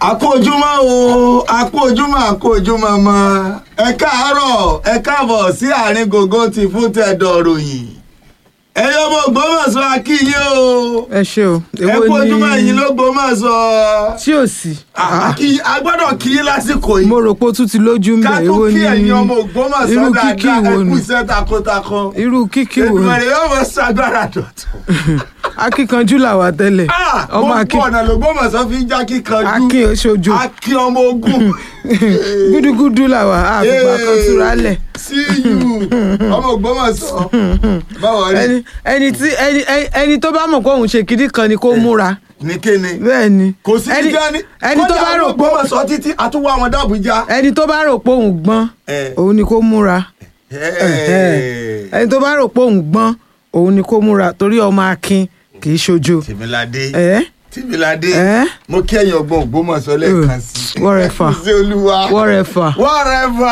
àkó ojúmọ́ o àkó ojúmọ́ àkó ojúmọ́ mọ́ ẹ káàárọ̀ ẹ káàbọ̀ sí àárín gògó ti fún tẹ̀dọ̀ ròyìn ẹ̀yin ọmọ Ògbómọ̀ṣọ́ akíyé o ẹ ṣe o ẹ kú ojúmọ́ ẹ̀yin ló Ògbómọ̀ṣọ́ tí ò sí. a gbọ́dọ̀ kí í lásìkò yìí mo rò pé ó tún ti lójú ń ká bẹ̀ tó èwo kí ni ẹ̀yin ọmọ Ògbómọ̀ṣọ́ irú kíkí dáadáa ẹ wo kú ni iṣẹ́ takuntakun irú kíkí wo ni Èdùmàrè yóò mọ ṣàgbára dọ̀tun. akíkanjú làwà tẹ́lẹ̀ Ah, ọmọ gbogbo akin ọ̀nà l'Ògbómọ̀ṣọ́ fi ń já kíkanjú akin oṣooju akin ọmọ ogun gúdúgúdú làwà àgbà kan túra lẹ̀ sí yù ọmọ Ògbómọ̀ṣọ́ báwo rí ẹni ẹni tí ẹni ẹni- ẹni tó bá mọ̀ pé òun ṣe kìdí kan ni kó múra ní kíni bẹ́ẹ̀ ni kò sí ẹni kíkẹ́ ní ẹni tó bá rò pé Ògbómọ̀ṣọ́ títí àtúwọ́ àwọn dàbújá. ẹni tó bá rò pé òun gbọ́n Eh. òun ni kó múra ẹni tó bá rò pé òun gbọ́n òun ni kó múra torí ọmọ akin kì í ṣojo. tìmíládé ẹ tìmíládé ẹ mo kí ẹ̀yin ọgbọ́n Ògbómọ̀ṣọ́ lẹ́ẹ̀kan sí i wọ́rẹ́fà sí olúwa wọ́rẹ́fà wọ́rẹ́fà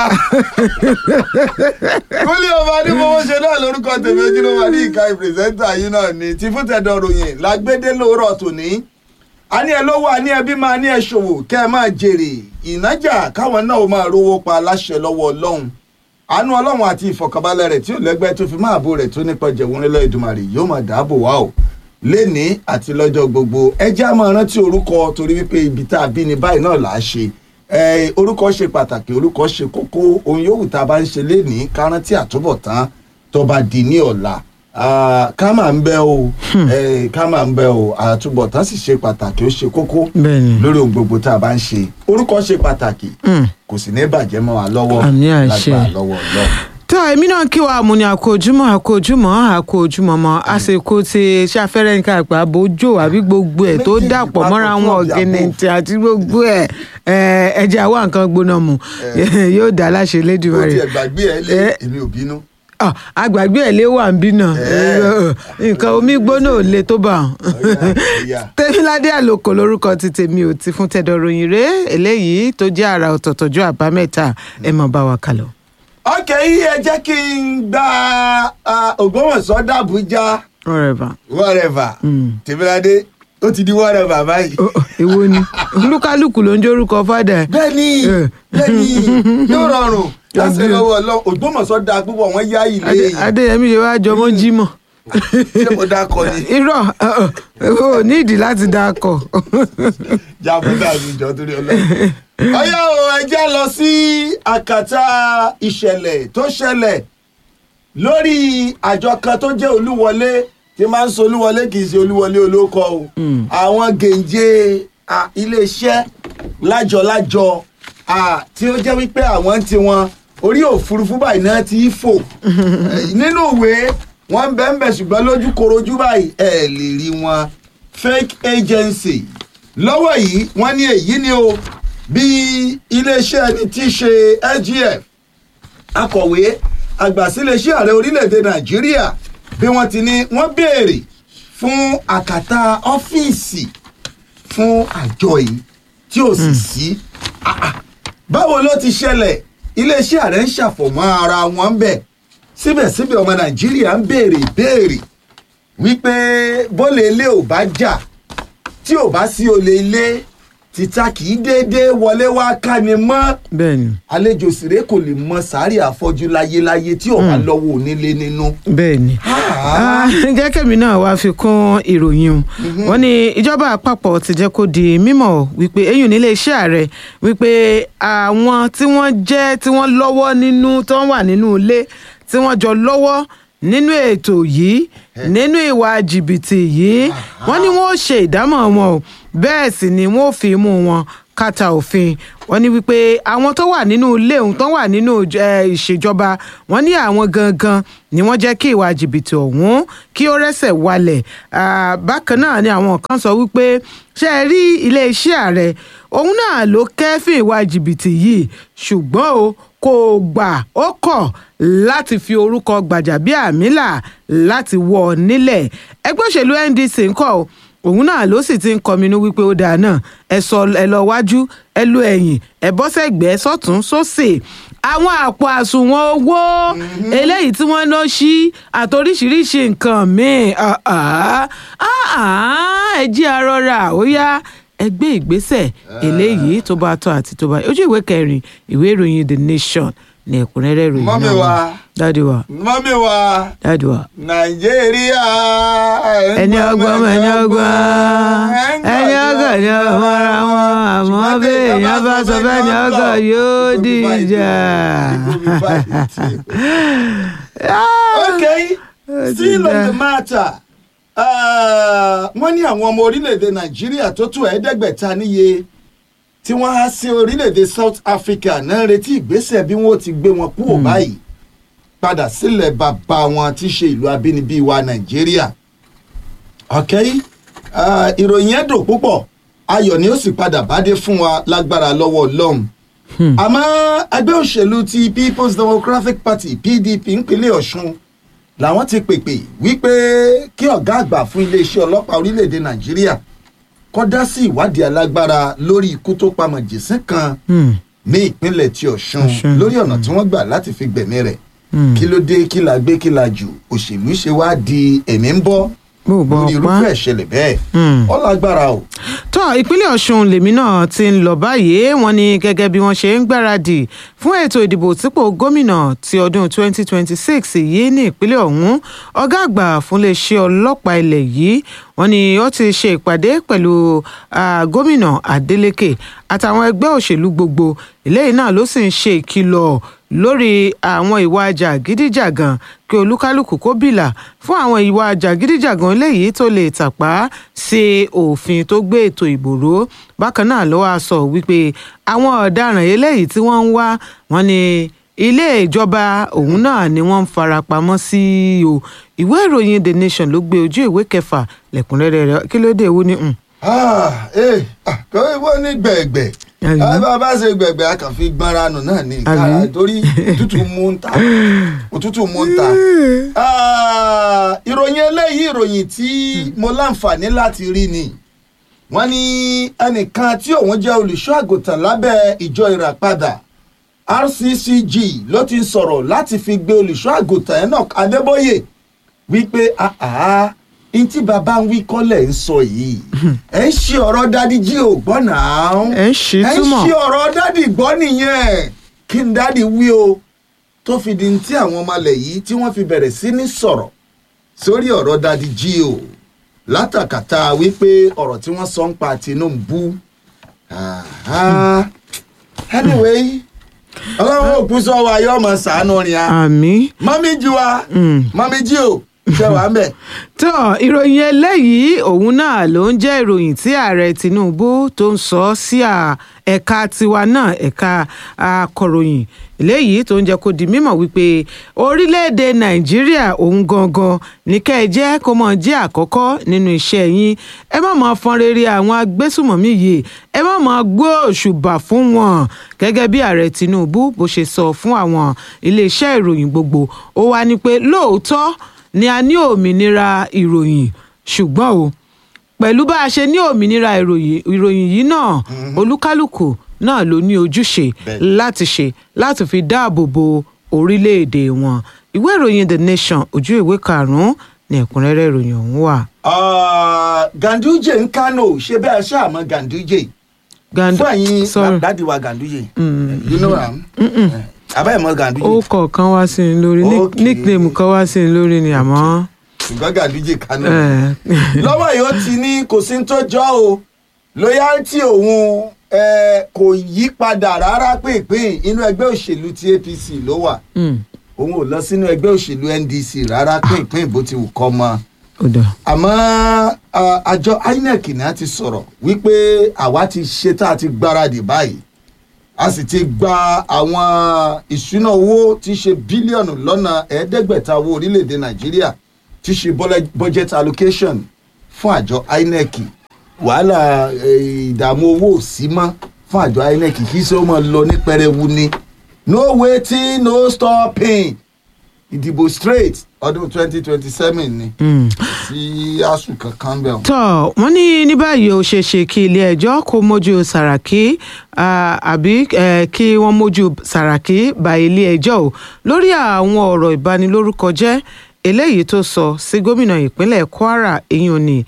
kúlẹ̀ ọba ní mo ṣe náà lórúkọ tèmi ojúlówó ní ìka ìpìrìsẹ́ńtà yìí náà ni ti fún tẹ̀dọ̀ ròyìn lágbédé lóòrọ̀ tòní a ní ẹ lówó a ní ẹbí máa ní ẹ ṣòwò kẹ́ ẹ máa jèrè ìnájà káwọn náà ó máa rówó pa aláṣẹ lọ́wọ́ ọlọ́run àánú ọlọ́run àti ìfọ̀kànbalẹ̀ rẹ̀ tí ò lẹ́gbẹ́ tó fi máa bo rẹ̀ tó nípa jẹ̀wọ́n nílẹ̀ Èdùmàrè yóò máa dáàbò wá o léni àti lọ́jọ́ gbogbo ẹ jẹ́ á máa rántí orúkọ torí wípé ibi tá a bí ni báyìí náà là á ṣe ẹ orúkọ ṣe pàtàkì orúkọ ṣe kókó ohun yòówù tá a bá ń ṣe léni ká rántí àtúbọ̀tán tó bá di ní ọ̀la Ah, ká máa ń bẹ o ẹ, ká máa ń bẹ o àtúbọ̀tán sì ṣe pàtàkì ó ṣe kókó bẹ́ẹ̀ ni lórí ohun gbogbo tá a bá ń ṣe orúkọ ṣe pàtàkì Mm. kò sì ní bàjẹ́ mọ́ wa lọ́wọ́ Àmì àṣẹ. lágbára lọ́wọ́ Ọlọ́run. tó èmi náà kí wa àmúni àkójúmọ́ àkójúmọ́ àkójúmọ́ mọ́ àsìkò tí ṣàfẹ́rẹ́ nǹkan àgbà bójó àbí gbogbo ẹ̀ tó Méjèèjì dàpọ̀ papọ̀ mọ́ra fún wọn ọ̀bì àpò. ọ̀gẹ̀nẹ̀tì àti gbogbo ẹ̀ ẹ̀, ẹ̀jẹ̀ àwa nǹkan gbóná mu yóò dá láṣẹ ó Elédùmarè tiẹ̀ gbàgbé ẹ lé Eh. èmi ò bínú. Ah, àgbàgbé ẹ̀ lé wà ń bí náà Eh. nǹkan omi gbóná ò le tó bá wọn. Ọ̀yá, ọ̀yá. tẹ́míládé àlòkò lórúkọ ti tèmi ò ti fún tẹ́dọ̀ ròyìn ré eléyìí tó jẹ́ àrà ọ̀tọ̀tọ̀jọ́ àbámẹ́ta ẹ̀ mọ̀ bá wa kálọ. ọkẹ́ yìí ẹ jẹ́ kí n gba ah, Ògbómọ̀ṣọ́ dàbújá ọ̀rẹ́bà whatever tèmíládé ó ti di whatever báyìí. èwo ni olúkálùkù ló ń jórúkọ fádà ẹ̀. bẹ́ẹ̀ni Eh. bẹ́ẹ̀ni yóò rọrùn láti Ọdún. lọ́wọ́ Ọlọ́run Ògbómọ̀ṣọ́ da púpọ̀ wọ́n yá ilé Adé- yìí adéyẹmí ṣe wáá jọmọ jímọ̀ ṣé mo dákọ ni irọ́ ò ní ìdí láti dákọ̀ jábọ́dà mi jọ torí Ọlọ́run. ọyá o ẹ jẹ́ lọ sí àkàtà ìṣẹ̀lẹ̀ tó ṣẹlẹ̀ lórí àjọ kan tó jẹ́ olúwọlé tí máa ń sọ olúwọlé kì í ṣe olúwọlé olóko o àwọn gèǹjẹ à, iléeṣẹ́ lájọ-lájọ à, tí ó jẹ́ wípé àwọn ti wọn orí òfurufú báyìí náà ti fò Eh, nínú ìwé wọ́n ń bẹ ń bẹ ṣùgbọ́n lójú korojú báyìí ẹ lè rí wọn fake agency lọ́wọ́ yìí wọ́n ní èyí ni o bí iléeṣẹ́ ẹni tí í ṣe SGF akọ̀wé àgbà síléeṣẹ́ ààrẹ orílẹ̀-èdè nàìjíríà bí wọ́n ti ní wọ́n béèrè fún àkàtà ọ́fíìsì fún àjọ yìí tí ò sì sí Ah, ah. báwo ló ti ṣẹlẹ̀ iléeṣẹ́ ààrẹ ń ṣàfọ̀mọ́ ara wọn bẹ̀ síbẹ̀síbẹ̀ ọmọ nàìjíríà ń béèrè ìbéèrè wípé bólè ilé ò bá jà tí ò bá sí olè ilé títa kì í déédéé wọlé wá ká ni mọ́ bẹ́ẹ̀ ni àlejò sèré kò lè mọ sàárì àfọ́jú láyéláyé tí ò bá lọ́wọ́ onílé nínú. bẹ́ẹ̀ ni Ah. Ah, jẹ́ kẹ́mi náà wá fi kún ìròyìn o wọ́n ní ìjọba àpapọ̀ ti jẹ́ kó di mímọ̀ wípé eyín nílé iṣẹ́ ààrẹ wípé àwọn tí wọ́n jẹ́ tí wọ́n lọ́wọ́ nínú tí wọ́n wà nínú ilé tí wọ́n jọ lọ́wọ́ nínú ètò yìí nínú ìwà jìbìtì yìí wọ́n ní wọ́n ó ṣe ìdámọ̀ wọn o bẹ́ẹ̀ sì ni wọ́n ó fi mú wọn kàtà òfin wọ́n ní wípé àwọn tó wà nínú ilé òun tó wà nínú eh, ìṣèjọba wọ́n ní àwọn gangan ni wọ́n jẹ́ kí ìwà jìbìtì ọ̀hún kí ó rẹ́sẹ̀ walẹ̀ Ah, bákan náà ni àwọn kan sọ wípé ṣé ẹ rí iléeṣẹ́ ààrẹ òun náà ló kẹ́fìn ìwà jìbìtì yìí ṣùgbọ́n o kò gbà ó kọ̀ láti fi orúkọ Gbàjàbíàmílà láti wọ̀ ọ́ nílẹ̀ ẹgbẹ́ òṣèlú NDC ńkọ́ o òun náà ló sì ti ń kọminú wípé ó dáa náà ẹ sọ ẹ lọ wájú ẹ lo ẹ̀yìn ẹ bọ́ sẹ́gbẹ̀ẹ́ sọ́tún sósì àwọn àpò àsùnwọ̀n owó eléyìí tí wọ́n ná sí àtoríṣiríṣi nǹkan míì ah, ah, ah, ah, ẹ jí arọra ó yá ẹ gbé ìgbésẹ̀ eléyìí tó bá tọ́ àti tó bá ojú ìwé kẹrin ìwé ìròyìn the nation ní ẹ̀kúnrẹ́rẹ́ ìròyìn Mọ́mì náà wa. wà. dáàdi wa mọ́mí wa dáàdi wa. nàìjíríà ẹni ọgbọ́n mọ ẹni ọgbọ́n ẹni ọgọ́ ni ọmọ ara wọn àmọ́ bí èèyàn bá sọ bẹ́ẹ̀ ni ọgọ́ yóò dìjà. okay still on the matter uh, wọ́n ní àwọn ọmọ orílẹ̀-èdè nàìjíríà tó tó ẹ̀ẹ́dẹ́gbẹ̀ta níye tí wọ́n há sí orílẹ̀-èdè south africa náà ń retí ìgbésẹ̀ bí wọ́n ti gbé wọn kúrò báyìí padà sílẹ̀ bàbá wọn tí í ṣe ìlú abínibí wa nàìjíríà okay uh, ìròyìn yẹn dùn púpọ̀ ayọ̀ ni ó sì padà bádé fún wa lágbára lọ́wọ́ ọlọ́run àmọ́ ẹgbẹ́ òṣèlú ti people's democratic party pdp nípínlẹ̀ ọ̀ṣun làwọn ti pèpè wípé kí ọ̀gá àgbà fún iléeṣẹ́ ọlọ́pàá orílẹ̀‐èdè nàìjíríà kọ́ dá sí ìwádìí alágbára lórí ikú tó pa mọ̀jẹ̀sín kan Hmm. ní ìpínlẹ̀ ti ọ̀ṣun Ọ̀ṣun. lórí ọ̀nà tí wọ́n gbà láti fi gbẹ̀mí rẹ̀ Hmm. kí ló dé kí la gbé kí la jù òṣèlú ṣe wá di ẹ̀mí ń bọ́ bó o bọ lórí ọpá. irúfẹ́ ìṣẹ̀lẹ̀ bẹ́ẹ̀ Hmm. ó lágbára o. tó ìpínlẹ̀ ọ̀ṣun lèmi náà ti ń lọ báyìí wọ́n ní gẹ́gẹ́ bí wọ́n ṣe ń gbáradì fún ètò ìdìbò sípò gómìnà ti ọdún 2026 yìí ní ìpínlẹ̀ ọ̀hún ọ̀gá àgbà fúnléeṣẹ́ ọlọ́pàá ilẹ̀ yìí wọ́n ní ó ti ṣe ìpàdé pẹ̀lú ah, gómìnà adeleke àtàwọn ẹgbẹ́ òṣèlú gbogbo eléyìí náà ló sì ń ṣe ìkìlọ̀ lórí àwọn ìwà jàgídíjàgan kí olúkálùkù kó bìlà fún àwọn ìwà jàgídíjàgan eléyìí tó lè tàpá sí òfin tó gbé ètò ìbò ró bákan náà ló wáá sọ wípé àwọn ọ̀daràn eléyìí tí wọ́n ń wá wọn ni ilé ìjọba òun náà ni wọ́n ń fara pamọ́ sí o ìwé ìròyìn the nation ló gbé ojú ìwé kẹfà lẹ́kùnrẹ́rẹ́ rẹ̀ kí ló dé ewu ni. mm, Ah, eh, ah, kò wọ́n ní gbẹ̀gbẹ̀ Àbí? Ah, bá a bá ṣe gbẹ̀gbẹ̀ a kàn fi gbọ́nra nù náà ní Àbí? kára torí òtútù mú ń ta òtútù mú ń ta. Ah, ìròyìn eléyìí ìròyìn tí mo láǹfààní láti rí ni wọ́n ní ẹnìkan tí òun jẹ́ olùṣọ́ àgùntàn lábẹ́ ìjọ ìràpadà rccg ló ti ń sọ̀rọ̀ láti fi gbé olùṣọ́ àgùntàn enoch adébóyè wípé àhá n tí bàbá ń wí kọ́lẹ̀ ń sọ yìí ẹ̀ ń ṣe ọ̀rọ̀ dádì jí ò gbọ́ náà ẹ̀ ń ṣí ẹ̀ ń túmọ̀ ṣe ọ̀rọ̀ dádì gbọ́ nìyẹn kí n dádì wí o tó fi di tí àwọn ọmọlẹ̀ yìí tí wọ́n fi bẹ̀rẹ̀ sí ní sọ̀rọ̀ sórí ọ̀rọ̀ dádì jí o látàkàtà wípé ọ̀rọ̀ tí wọ́n sọ ń pa Tinubu Àhá. anyway ọlọ́run òkú sọ wa yóò mọ̀ ṣàánú rìn a àmì. mọ́mí jí wa Mm. mọ́mí jí o ṣe wà ń bẹ̀. tó ìròyìn eléyìí òun náà ló ń jẹ́ ìròyìn tí ààrẹ tinubu tó ń sọ sí à- ẹ̀ka tiwa náà ẹ̀ka akọ̀ròyìn eléyìí tó ń jẹ́ kó di mímọ̀ wípé orílẹ̀-èdè nàìjíríà òun gangan ní kẹ́ ẹ jẹ́ kó mọ̀ jẹ́ àkọ́kọ́ nínú iṣẹ́ yín ẹ má máa fọn rere àwọn agbésùmọ̀mí yìí ẹ má máa gbó òṣùbà fún wọn gẹ́gẹ́ bí ààrẹ tinubu bó ṣe sọ fún àwọn iléeṣẹ́ ìròyìn gbogbo ó wá ní pé lóòótọ́ ni a ní òmìnira ìròyìn ṣùgbọ́n o pẹ̀lú bá a ṣe ní òmìnira ìròyìn ìròyìn yìí náà olúkálùkù náà ló ní ojúṣe Bẹ́ẹ̀ni. láti ṣe láti fi dáàbò bo orílẹ̀-èdè wọn ìwé ìròyìn the nation ojú ìwé karùn-ún ní ẹ̀kúnrẹ́rẹ́ ìròyìn ọ̀hún wà. Ah, Ganduje ń Kano ṣe bẹ́ẹ̀ ṣáàmọ́ Ganduje Gand- fún ẹ̀yin sorry. dádì wa Ganduje you know am abẹ́ mọ́ Ganduje ó kọ̀ọ̀kan wá sí i lórí nick- Okay. nickname kan wá sí i lórí ni àmọ́. ṣùgbọ́n Ganduje Kano eh, lọ́wọ́ yìí ó ti ní kò sí ní tó jọ́ o loyalty òun eh, kò yí padà rárá pínpín inú ẹgbẹ́ òṣèlú ti APC ló wà mm, òun ò lọ sínú ẹgbẹ́ òṣèlú NDC rárá pínpín bó ti wù kọ́ mọ́ ó dà. àmọ́ ah, àjọ INEC náà ti sọ̀rọ̀ wípé àwa ti ṣe tá a ti gbáradì báyìí a sì ti gba àwọn ìṣúná owó tí í ṣe bílíọ̀nù lọ́nà ẹ̀ẹ́dẹ́gbẹ̀ta owó orílẹ̀-èdè Nàìjíríà tí í ṣe bọ́lẹ̀- budget allocation fún àjọ INEC wàhálà eh, ìdààmú owó ò sí mọ́ fún àjọ INEC kì í ṣe ó máa lọ ní pẹrẹwu ni no waiting no stopping ìdìbò straight ọdún twenty twenty seven ni Mm. sí asùn kankan bẹ́ẹ̀. tọ́ wọ́n ní ní báyìí ó ṣeé ṣe kí ilé-ẹjọ́ kó mójú sàràkí ah, àbí eh, kí wọ́n mójú sàràkí bá ilé-ẹjọ́ o lórí àwọn ọ̀rọ̀ ìbanilórúkọjẹ́ eléyìí tó sọ sí gómìnà ìpínlẹ̀ kwara eyín òní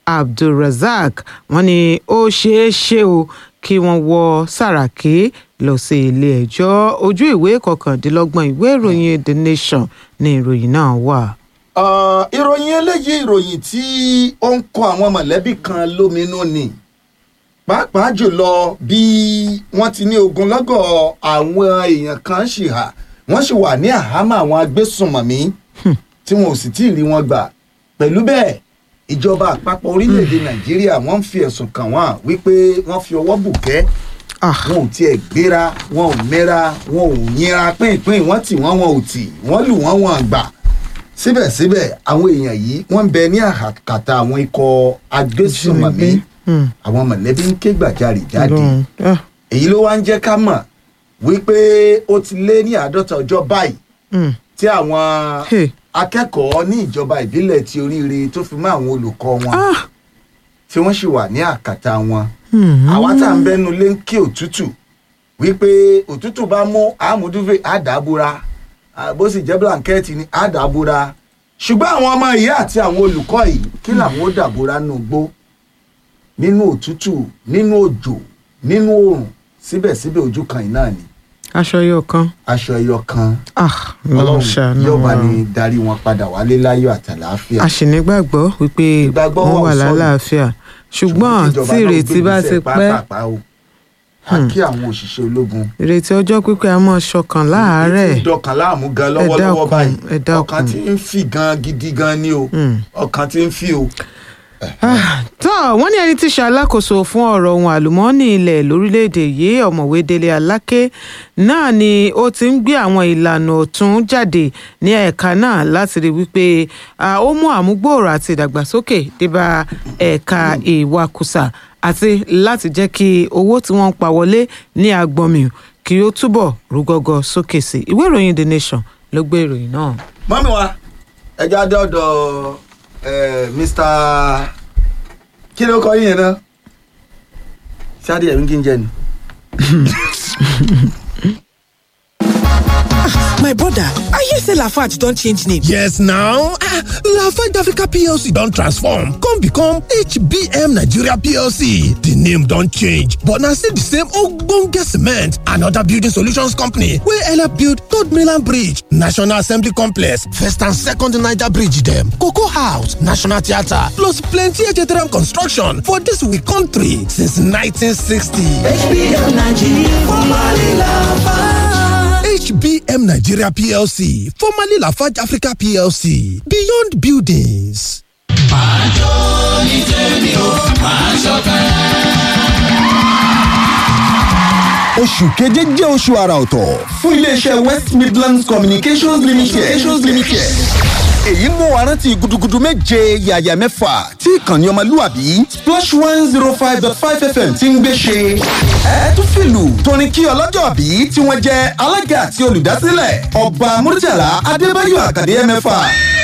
abdulrasaq wọ́n ní ó ṣeé ṣe o kí wọ́n wọ sàràkí lọ sí ilé ẹjọ́ ojú ìwé kọkàndínlọ́gbọ̀n ìwé ìròyìn the nation ní ìròyìn náà wà. Ah, ìròyìn eléyìí ìròyìn tí ó ń kọ àwọn mọ̀lẹ́bí kan lóminú ni pàápàá jùlọ bí wọ́n ti ní ogunlọ́gọ̀ àwọn èèyàn kan ṣì hà wọ́n sì wà ní àhámọ́ àwọn agbésùnmọ̀mí tí wọn ò sì tí ì rí wọn gbà pẹ̀lú bẹ́ẹ̀ ìjọba àpapọ̀ orílẹ̀-èdè nàìjíríà wọ́n ń fi ẹ̀sùn kàn wọ́n wípé wọ́n fi ọwọ́ bùkẹ́ Ah, wọn ò tiẹ̀ gbéra wọn ò mẹ́ra wọn ò yínra pínpín wọ́n tì wọ́n wọn ò tì wọ́n lù wọ́n wọn gbà síbẹ̀síbẹ̀ àwọn èèyàn yìí wọ́n ń bẹ ní àkàtà àwọn ikọ̀ agbésùnmọ̀mí hmm, àwọn mọ̀lẹ́bí ń ké gbàjarè jáde Ọlọ́run, ah, èyí ló wá ń jẹ́ ká mọ̀ wípé ó ti lé ní àádọ́ta ọjọ́ báyìí hmm, tí àwọn hey, akẹ́kọ̀ọ́ ní ìjọba ìbílẹ̀ ti oríire tó fi mọ́ àwọn olùkọ́ wọn ah, tí wọ́n sì wà ní àkàtà wọn hmm, àwa tá à ń bẹnu lé ń kí òtútù wípé òtútù bá mú àmúdúfè àdàbúra bó sì jẹ́ blanketi ní àdàbúra ṣùgbọ́n àwọn ọmọ ìyá àti àwọn olùkọ́ yìí kí làwọn ó dàbúra nù gbó nínú òtútù nínú òjò nínú oòrùn síbẹ̀síbẹ̀ ojú kan yìí náà ni aṣọ yóò kan aṣọ ẹyọ kan ah, Ọlọ́run ṣàánú yóò bá wa. ní darí wọn padà wálé láyọ̀ àtàlàáfíà. a sì nígbàgbọ́ wípé Ìgbàgbọ́ wọ́n wa ò wà sọnù. lálàáfíà ṣùgbọ́n kíjọba tí náà ìrètí bá gbé ti ìgbésẹ̀ pẹ́ pàápàá o. a kí àwọn òṣìṣẹ́ ológun ìrètí ọjọ́ pípẹ́ a mọ̀ ṣọkàn láàárẹ̀ ètò ìdọ̀kan láàmú gan Ẹ lọ́wọ́lọ́wọ́ dákun, báyìí ẹ dákun. ọkàn tí ń fi gan gidi gan ni o Hmm. ọkàn tí ń fi o. tó wọ́n ní ẹni tí ṣe alákòóso fún ọ̀rọ̀ ohun àlùmọ́ọ́nì ilẹ̀ lórílẹ̀‐èdè yìí ọ̀mọ̀wé délé aláké náà ni ó ti ń gbé àwọn ìlànà ọ̀tún jáde ní ẹ̀ka náà láti rí wípé ah, ó mú àmúgbòòrò àti ìdàgbàsókè débá ẹ̀ka ìwakùsà àti láti jẹ́ kí owó tí wọ́n ń pa wọlé ní agbọ̀nmí kí ó túbọ̀ rúgọ́gọ́ sókè sí ìwé ìròyìn the nation ló gbé ìròyìn náà. mọ́mí wa ẹja dé ọ̀dọ̀ eh, mr kí ló kọ yín yẹn náà ṣáàdì ẹ̀mí kí n jẹ ni. My brother, I hear say Lafarge don change name. Yes now, ah, Lafarge Africa PLC don transform come become HBM Nigeria PLC. The name don change but na still the same ogbonge cement and other building solutions company wey help build Third Mainland Bridge, National Assembly Complex, First and Second Niger Bridge dem, Cocoa House, National Theatre plus plenty HTRM construction for dis we country since 1960. HBM Nigeria, formerly Lafarge. HBM Nigeria PLC, formerly Lafarge Africa PLC, Beyond Buildings. oṣù keje jẹ́ oṣù àrà ọ̀tọ̀ fún iléeṣẹ́ west midlands communications limited. communications limited. èyí mú wa rántí gudugudu méje yàyà mẹ́fà tí ìkànnì ọmọlúwàbí splash one zero five dot five fm ti ń gbé ṣe. ẹ tún fìlù tóní kí ọlọ́jọ́ bí tí wọ́n jẹ́ alága àti olùdásílẹ̀ ọba murtala adébáyọ̀ àkàdé mẹ́fà